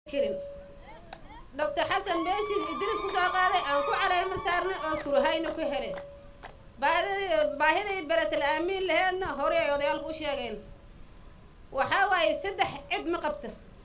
kirin doctor xasan meeshii idris ku soo qaaday aan ku careyma saarnay oo surahayna ku hele baahidii beratel aamiin laheedna horey ay odayaalku u sheegeen waxaa waaye saddex cid ma qabta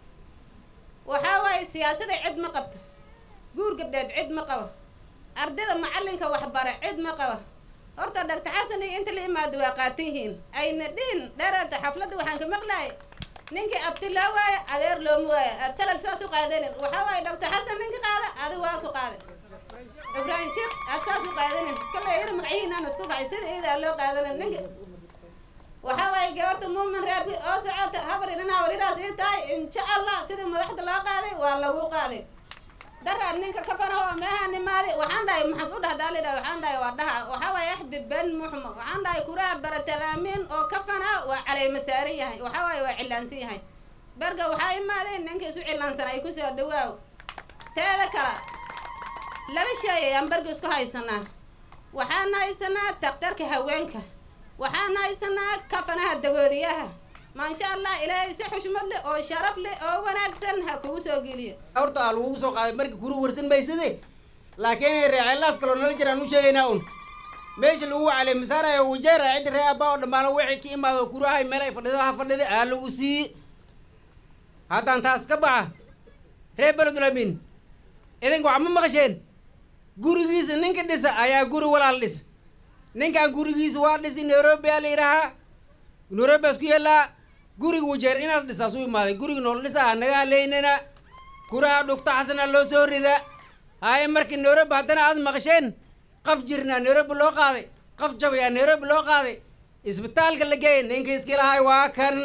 waxaa waaye siyaasada cid ma qabta guur gabdheed cid ma qaba ardayda macallinka waxbara cid ma qaba horta doctor xasan iyo inta la imaado waa qaatan yihiin ayna dhihin dheeraata xafladda waxaan ka maqlahay ninkii abti loo waayo adeer looma waayo aad salal saas u qaadanin waxaa waaye doctor xasan ninka qaada adi waa ku qaada ibraahim sheekh aad saas u qaadanin kale yar magacihiinaan isku kacay sida iidaa loo qaadanin ninka waxaa waaye gabarta muumin reerki oo socota habar inanaa walidaas ii tahay insha allah sidii madaxda loo qaaday waa lagu qaaday daraad ninka ka faraho meeha nimaadi waxaan dhahay maxas u dhahdaa lidhahay waxaan dhahay waa dhaha waxaa waaye axdi ben muxmo waxaan dhahay kuraha baratalaamin oo ka fanaa waa caleyma saaran yahay waxaa waaye waa cilaansan yahay berga waxaa imaadeen ninka isu cilaansan ay kusoo dhawaaw teeda kale laba shay ayaan berga isku haysanaa waxaan haysanaa daktarka haweenka waxaan haysanaa kafanaha dagoodiyaha maasha allah ilaahay si xushmad leh oo sharaf leh oo wanaagsan ha kugu soo geliyo horta aa lagugu soo qaaday marka kuru warsan maysade laakiin reeceelaas kaloo nala jiraan u sheegaynaa un meesha lagu calay masaarayo wajeera cidda ree abbaa oo dhammaano wixii ka imaado kurahay meel ay fadhido ha fadhida aa lagu sii haddaan taas ka baxa ree beledulamin idinka wax ma maqasheen gurigiisa ninka dhisa ayaa guri walaal dhisa ninkan gurigiisa waa dhisi nairobi aa la yidhahaa nairobi asku yeelaa guriga wajeer inaas dhisaas u imaaday guriga nool dhisaa nagaa leynana kuraha dhugta xasana loo soo rida haye markii nairobi haddana aad maqasheen qaf jirnaa nairobi loo qaaday qaf jabayaa nairobi loo qaaday isbitaalka la geeyay ninka iskilahay waa kan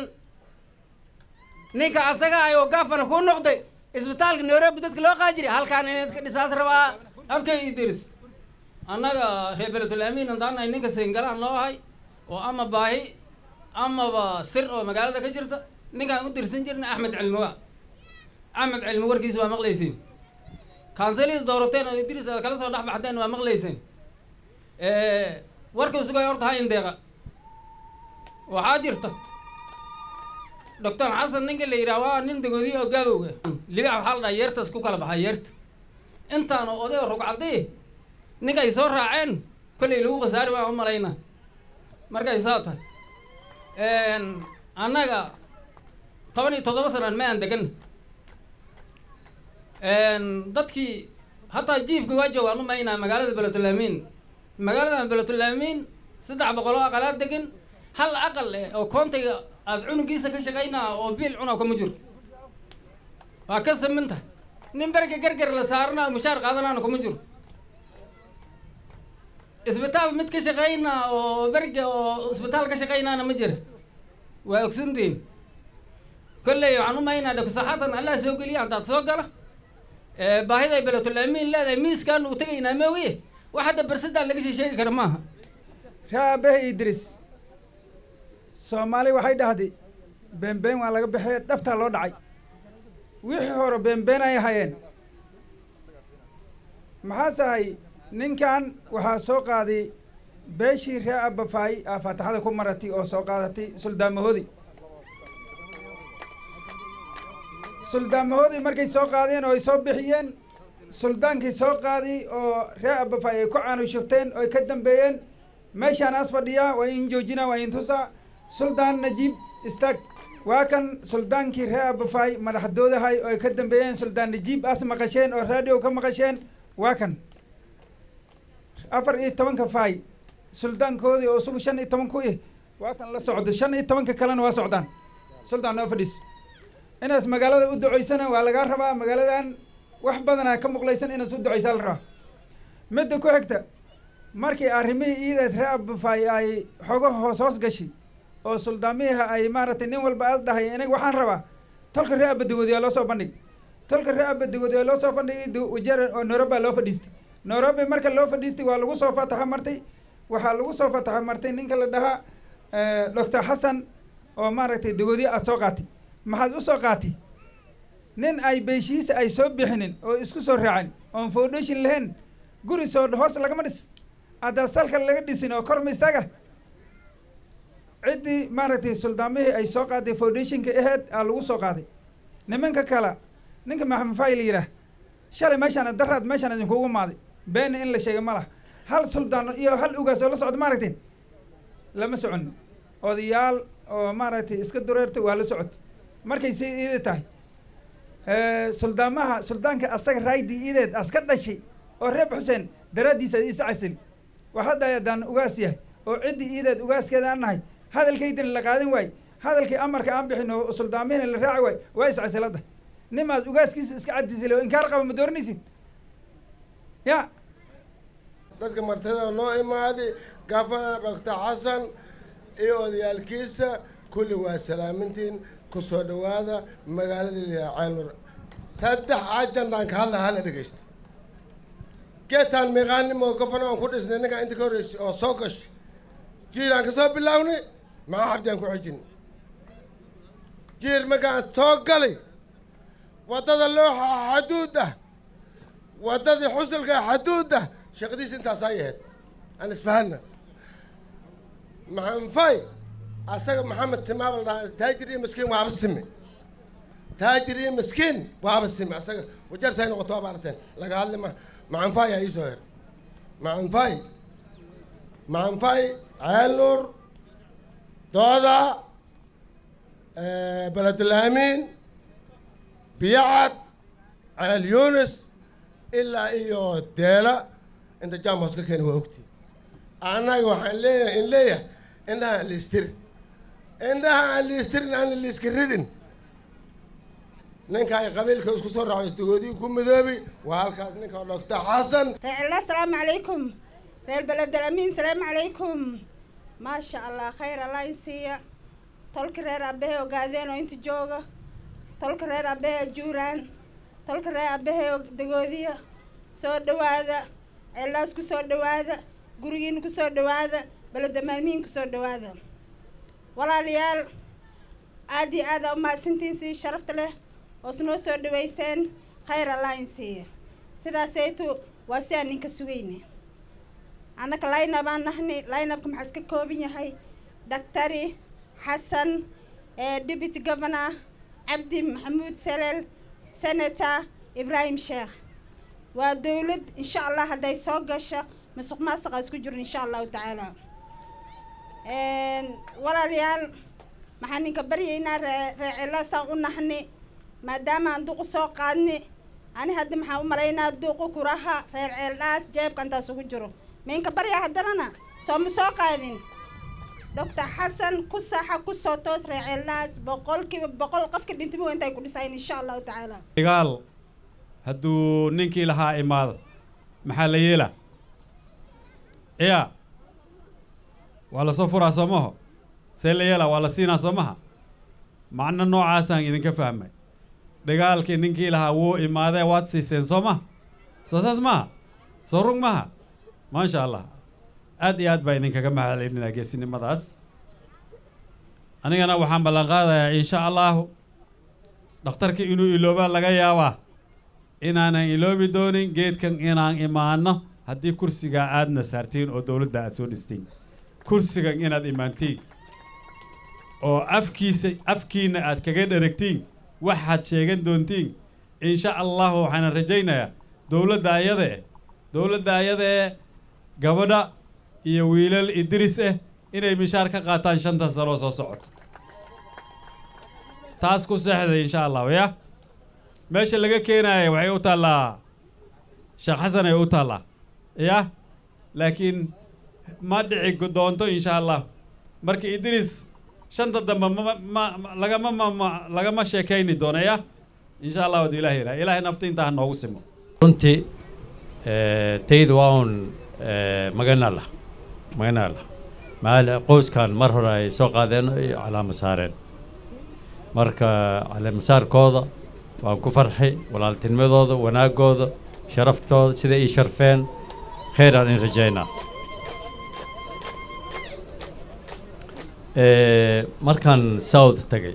ninka asaga ay oo gaafana ku noqday isbitaalka nairobi dadka loo qaadi jiray halkaan in iska dhisaas rabaa abkay idris annaga reer beledul amiin haddaanahay ninka sayngalaha noo ahay oo ama baahi amaba sir oo magaalada ka jirta ninkaan u dirsan jirna axmed cilmiwa axmed cilmi warkiisa waa maqlaysiin kansaliis doorateen oo idris aad kala soo dhex baxdeen waa maqlayseen warkii sugay horta ha indeeqa waxaa jirta doctor xasan ninka la yidhaha waa nin dagoodiye oo gaabowga libax waxaa la dhaha yeertaas ku kala baxaa yeerta intaan oo oday oo rogcadii ninka ay soo raaceen kollay lagu khasaari baan u malaynaa markay saa tahay annaga toban iyo toddoba sanaan ma aan degan dadkii hataa jiifka waa joogaan umaynaa magaalada beletulaamiin magaalada beletulaamiin saddex boqoloo aqalaad degan hal aqal eh oo koontayga aad cunugiisa ka shaqaynaa oo biil cuna kama jiro waa ka saminta nin berga gargar la saarana oo mushaar qaadanaana kuma jiro isbitaal mid ka shaqaynaa oo berga oo isbitaal ka shaqaynaana ma jira waa ogsantiin kolley waxaan u maynaa dhakusaxaatan allah soo geliya haddaad soo galo baahiday beletul amiin leedahay miiskaan uu tegaynaa moogiye wax hadda bersadaan laga sii sheegi kara maaha ree aabahe idris soomaali waxay dhahday beenbeen waa laga baxee dhabtaa loo dhacay wixii hore beenbeen ay hayeen maxaase ahay ninkan waxaa soo qaaday beeshii ree abafaay aa faataxada ku maratay oo soo qaadatay suldaamahoodi suldaamahoodii markay soo qaadeen oo ay soo bixiyeen suldaankii soo qaaday oo ree abafaay ay ku caanushufteen oo ay ka dambeeyeen meeshaan as fadhiyaa waa in joojinaa waa in tusaa suldaan najiib istaag waa kan suldaankii ree abafaay madaxdoodahay oo ay ka dambeeyeen suldaan najiib as maqasheen oo raadiow ka maqasheen waa kan afar iyo tobanka faay suldaankoodii oo isugu shan iyo toban ku ih waa kan la socdo shan iyo tobanka kalena waa socdaan suldaan noo fadhiis inaas magaalada u ducaysana waa lagaa rabaa magaaladan wax badanaa ka muqlaysan inaas u ducaysaa la rabaa midda ku xigta markii arrimihii iideed ree abafaay ay xogo hoos hoos gashay oo suldaamiha ay maaragtay nin walba aad dhahay inaga waxaan rabaa tolka ree abadagoodiyaa loo soo bandhig tolka ree abadagoodiyaa loo soo bandhigay wajeer oo nairobi loo fadhiistay nairobi marka loo fadhiistay waa lagu soo fataxa martay waxaa lagu soo fataxa martay ninka la dhahaa doctor xasan oo maaragtay dagoodiye aad soo qaatay maxaad u soo qaatay nin ay beeshiisa ay soo bixinin oo isku soo raacin oon foundation lahayn guri soo hoos lagama dhis haddaa salka laga dhisin oo korma isaga ciddii maaragtay suldaamihii ay soo qaaday foundationka aheyd aa lagu soo qaaday nimanka kale ninka maxamed faay la yidhaah shalay meeshaan daraad meeshaan idinkugu maaday beena in la sheega ma laha hal suldaan iyo hal ugaas oo la socda maaragtay lama socon odayaal oo maaragtay iska dureertay waa la socotay markay si iida tahay suldaamaha suldaanka asaga raaydi iideed aska dhashay oo reeb xuseen daraaddiisa isa casili wax hadda haddaan ugaas yahay oo ciddii iideed ugaaskeeda aan nahay hadalkaydina la qaadan waay hadalkii amarka aan bixin oo suldaamihina la raaci waay waa is casilada nimaas ugaaskiisa iska cadisile oo inkaar qaba ma dooranaysin ya dadka martida noo imaaday gafana doctor xasan iyo odayaalkiisa kulli waa salaamintiin ku soo dhowaada magaalada liyaa ceelmur saddex ajandaan ka hadla hala dhegeysta geetaan miiqaanimo gafana aan ku dhisnay ninkaa inta ka horreysay oo soo gashay jiiraan ka soo bilaawnay maxaa xabdi aan ku xijin jiir markaan soo galay waddada looxa xaduud ah waddadii xusulka xaduud ah shaqadiis intaasaa yahayd aan isfahanna maxanfay asaga maxamed simaa la dhahaa taajir iyo miskiin waaba sime taajir iyo miskiin waaba sime asaga wajar say noqoto waaba aragteen laga hadli ma maxanfay aa iisoo her maxanfay maxanfay ceel nuur dooda beledulaamiin biyacad ceel yunis ilaa iyo deela inta jamos ka keeni waa ogti annaga waxaan leeyahay in leeyahay indhaha aan liistirin indhaha aan liistirin aan liiska ridin ninka ay qabiilka isku soo raaco isdagoodii ku midoobi waa halkaas ninka doctor xasan reecilla asalaamu calaykum reer beledel amiin salaamu calaykum maasha allah khayr allah in siiya tolka reer aabbahe ogaadeen oo inta jooga tolka reer aabbahe juuraan tolka reer aabbahe dagoodiya soo dhawaada ceellaas ku soo dhawaada gurigiina ku soo dhawaada beledamaamiin ku soo dhawaada walaalayaal aad iyo aada umahadsantiin sii sharafta leh oo snoo soo dhaweyseen khayr allah in siiya sidaasaytu waa si aan ninka sugayna annaka laynab aan nahni laynabka maxaa iska kooban yahay doctari xasan deputy governor cabdi maxamuud salel senator ibraahim sheekh waa dowlad insha allah hadday soo gasho masuq maasuqa isku jiro insha allahu tacaala walaalayaal maxaan ninka baryaynaa ree reecelo saan u nahni maadaama aan duqu soo qaadni ani hadda maxaan u malaynaa duqu kuraha reer ceeldhaas jeebka intaas ugu jiro minka baryaa haddanana soo ma soo qaadin doctor xasan ku saxa ku soo toos reer ceeldhaas boqolkiiba boqol qofka dhintimi waa intay ku dhisayn insha allahu tacaala dagaal hadduu ninkii lahaa imaado maxaa la yeelaa ya waa lasoo furaa soo maho see la yeelaa waa la siinaa soo maha macno noocaasaan idinka fahmay dagaalkii ninkii lahaa wuu imaadee waad siiseen soo maha soo saas maha soo rug maha maasha allah aad iyo aad baa idinkaga mahadcelinaa geesinimadaas anigana waxaan ballan qaadayaa insha allahu dhakhtarka inuu iloobaa laga yaabaa inaanan iloobi doonin geedkan inaan imaano haddii kursigaa aadna saartiin oo dowladda aad soo dhistiin kursigan inaad imaantiin oo afkiisa afkiina aad kaga dheragtiin waxaad sheegan doontiin insha allahu waxaana rajaynayaa dowladda ayada eh dowladda ayada ee gabadha iyo wiilal idris ah inay mishaar ka qaataan shanta sanoo soo socoto taas ku seexday insha allahu ya meesha laga keenaaya waxay u taallaa sheekh xasan ay u taallaa ya laakiin ma dhici doonto insha allah marka idris shanta dambe ma ma lagama ma lagama sheekayni doono ya insha allah wadu ilahi ilaah ilaahay nafta intaa ha noogu simo runtii tayda waa un maganala maganala maal qoyskan mar hore ay soo qaadeen ay calaama saareen marka calaamasaarkooda waan ku farxay walaaltinimadooda wanaagooda sharaftooda sida ii sharfeen khayraan in rajaynaa markaan south tagay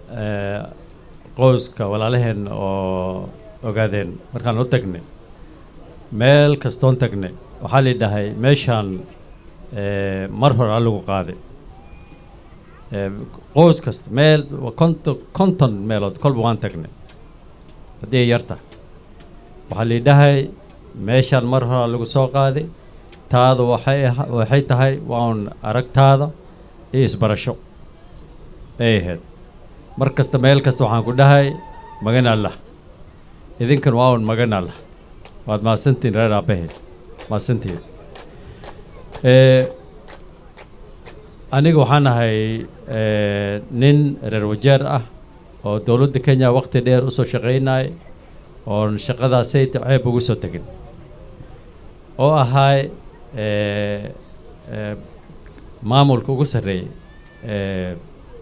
qoyska walaalaheen oo ogaadeen markaan u tagnay meel kastoon tagnay waxaa la dhahay meeshaan mar hore alagu qaaday qoys kasta meel konton konton meelood kolba waan tagnay haddii ay yar tahay waxaa liidhahay meeshaan mar horaa lagu soo qaaday taada waxay aha- waxay tahay waa un aragtaada iyo isbarasho ay ahayd mar kasta meel kasta waxaan ku dhahay magan allah idinkan waa un magan allah waad mahadsantihin reer aabbahe mahadsantihin Eh, aniga waxaan ahay eh, nin reer wajeer ah oo dowladda kenya waqti dheer usoo shaqaynay oon shaqadaasayta ceeb ugu soo tegin oo ahay eh, eh, maamulka ugu sarreeyay eh,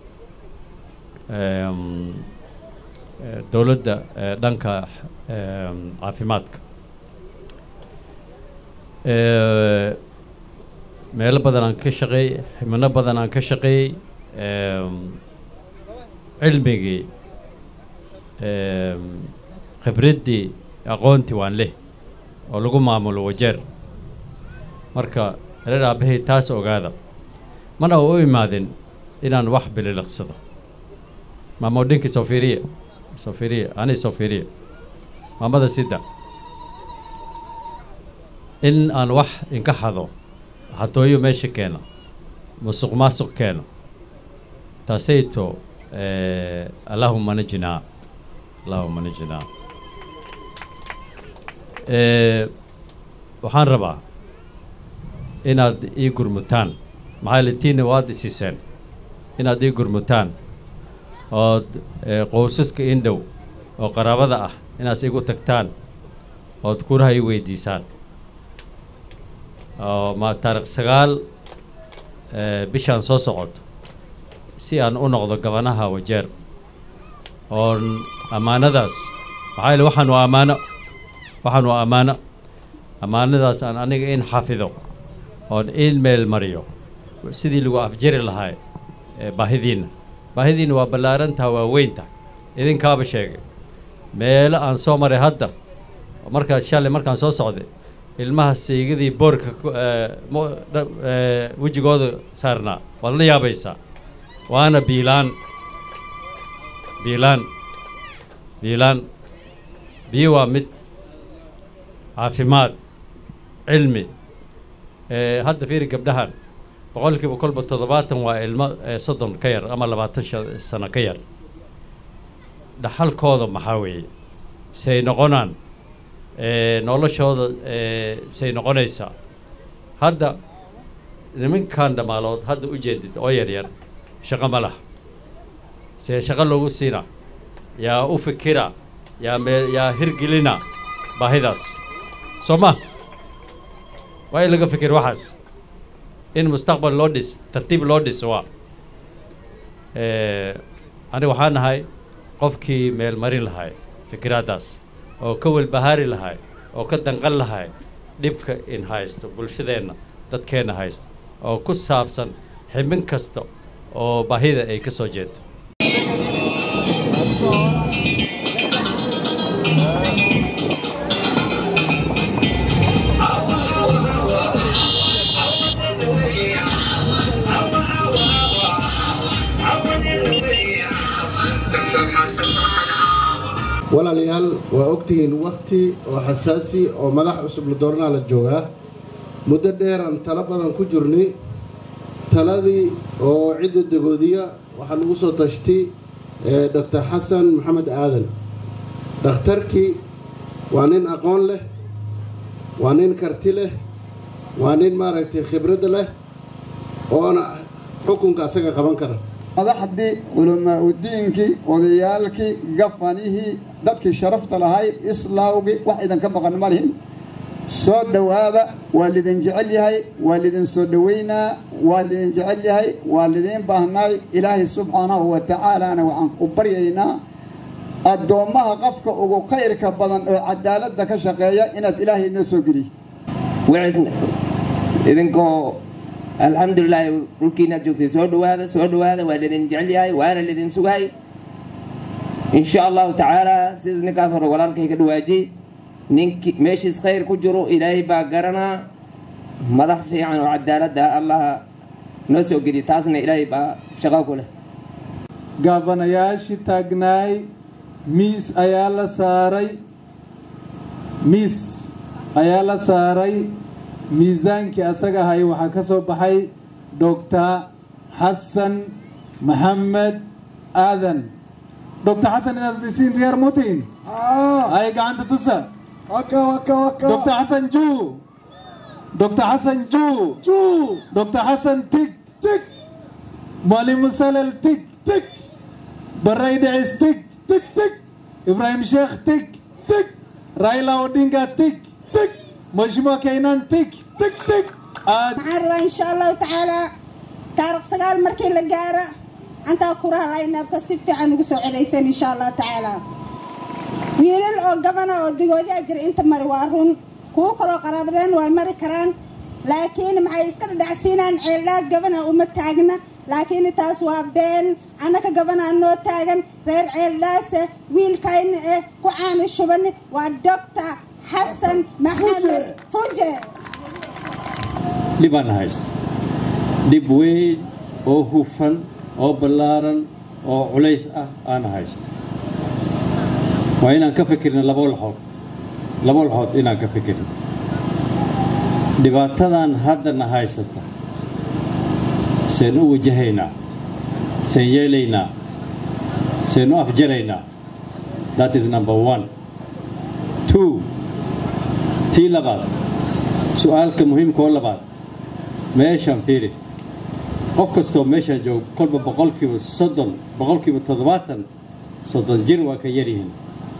em, eh, dowladda eh, dhanka em, caafimaadka Eh, meelo badan aan ka shaqeeyey xibno badan aan ka shaqeeyey em, cilmigii em, khibraddii aqoontii waan leh oo lagu maamulo wajeer marka reer aabbahay taas ogaada mana u imaadin inaan wax bililiqsado maamodhinkii soo fiiriye soo fiiriye ani soo fiiriye maamada sida in aan wax inka xado xatooyo meesha keena musuq maasuq keena taasayto eh, allahuma najinaa allahuma najinaa Eh, waxaan rabaa inaad ii gurmutaan maxaa litiina waad isiiseen inaad ii gurmutaan ood eh, qoysaska indhow oo qaraabada ah inaas igu tagtaan ood kuraha ii weydiisaan oo ma taarikh sagaal eh, bishaan soo socoto si aan u noqdo gabanaha wajeer oon ammaanadaas maxaa yeele waxaan waa ammaano waxaan waa ammaano ammaanadaas aan aniga in xafido oon in meel mariyo sidii lagu afjari lahaa eh, baahidiinna baahidiinna waa ballaarantaha waa weynta idinkaaba sheegay meelo aan soo maray hadda markaa shalay markaan soo socday ilmaha saygadii boorka ku- eh, mo- dha- eh, wejigooda saarnaa waad la yaabaysaa waana biilaan biilaan biilaan biyo waa mid caafimaad cilmi Eh, hadda fiiri gabdhahan boqolkiiba kolba toddobaatan waa ilmo eh, soddon ka yar ama labaatan sha- sano ka yar dhaxalkooda maxaa weeye say noqonaan eh, noloshooda eh, say noqonaysaa hadda nimankan dhammaalood hadda u jeedid oo yaryar shaqo ma laha see shaqo loogu siina yaa u fikira yaa mee yaa hirgelina baahidaas soo ma waa in laga fikir waxaas in mustaqbal loo dhis tartiib loo dhis waa Eh, aniga waxaan nahay qofkii meel marin lahay fikiraaddaas oo ka welbahaari lahay oo ka danqan lahay dhibka in haysto bulshadeenna dadkeenna haysto oo ku saabsan xibin kasta oo baahida ay ka soo jeedo walaalayaal waa ogtihiin wakti oo xasaasi oo madax cusub la dooranaa la joogaa muddo dheeraan talo badan ku jirnay taladii oo cidda dagoodiya waxaa lagu soo tashtay ee doctor xasan maxamed aadan dhakhtarkii waa nin aqoon leh waa nin karti leh waa nin maaragtay khibradda leh oona xukunka asaga qaban kara madaxdii culamaauddiinkii odayaalkii gafanihii dadkii sharafta lahay islaawgii wax idinka maqan ma lihin soo dhowaada waa lidin jecel yahay waa lidin soo dhoweynaa waa lidin jecel yahay waa lidiin baahnaay ilaahay subxaanahu wa tacaalaana waxaan ku baryaynaa addoommaha qofka ugu khayrka badan oo cadaaladda ka shaqeeya inaad ilaahay noo soo geliy wixiisna idinkoo alxamdulilaahi dhulkiinaad joogtay soo dhowaada soo dhowaada waa lidin jecel yahay waana lidin sugahay insha allahu tacaala sida ninkaas hore walaalkay ka dhawaajiyey ninki meeshiis khayr ku jiro ilaahay baa garanaa madax fiican oo cadaaladda allaha noo soo geliya taasna ilaahay baa shaqo ku leh gaabanayaashii taagnaay miis ayaa la saaray miis ayaa la saaray miisaankii asaga ahay waxaa ka soo baxay doctor xasan maxamed aadan doctor xasan inaad siin diyaar mutiin ay gacanta tusa doctor xasan juu doctor xasan juu doctor xasan tig tig mwalimu salel tig tig baray dhicis tig tig tig ibrahim sheekh tig tig raila odinga tig tig mheshimiwa keynan tig tig tig maxaan rabaa insha allahu tacaala taariikh sagaal markii la gaaro antaa kuraha laynaabka si fiican ugu soo celaysan insha allahu tacaala wiilal oo gabana oo digoodi a jira inta mari waa run kuwo kaloo qaraabadeen waa mari karaan laakiin maxay iska dhadhacsiinaan ceeldhaas gabana uma taagna laakiin taas waa been annaka gabanaa noo taagan reer ceeldhaase wiilkayna eh ku caani shuban waa doctor xasan maxamed fuje dhibaan haysta dhib weyn oo hufan oo ballaaran oo culays ah aana haysto waa inaan ka fikirna labo laxood labo laxood inaan ka fikirna dhibaatadan haddana haysata seen u wajahaynaa seen yeelaynaa seen u afjaraynaa that is number one two tii labaad su-aalka muhiimka oo labaad meeshaan fiiri qof kastoo meeshaan joogo kolba boqolkiiba soddon boqolkiiba toddobaatan soddon jir waa ka yaryihiin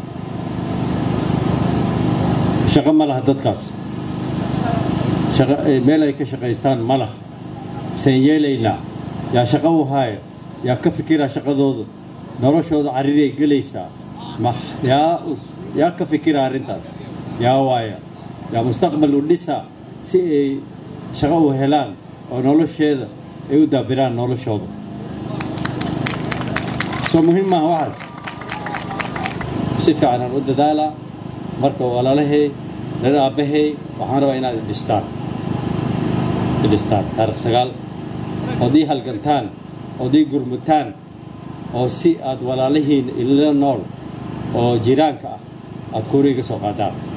shaqo ma laha dadkaas shaqo meel ay ka shaqaystaan ma laha seen yeelaynaa yaa shaqo u haaya yaa ka fikiraa shaqadooda noloshooda cariray gelaysaa ma yaa yaa ka fikira arrintaas yaa waaya yaa mustaqbal u dhisaa si ay shaqo u helaan oo nolosheeda ay u daabiraan noloshooda soo muhiim maaha waxaas si fiican aan u dadaalaa marka walaalahay reer aabbahay waxaan rabaa inaad idhistaan idhistaan taarikh sagaal ood ii halgantaan ood ii gurmutaan oo si aad walaalihiin ila nool oo jiraanka ah aad kuuriga soo qaadaan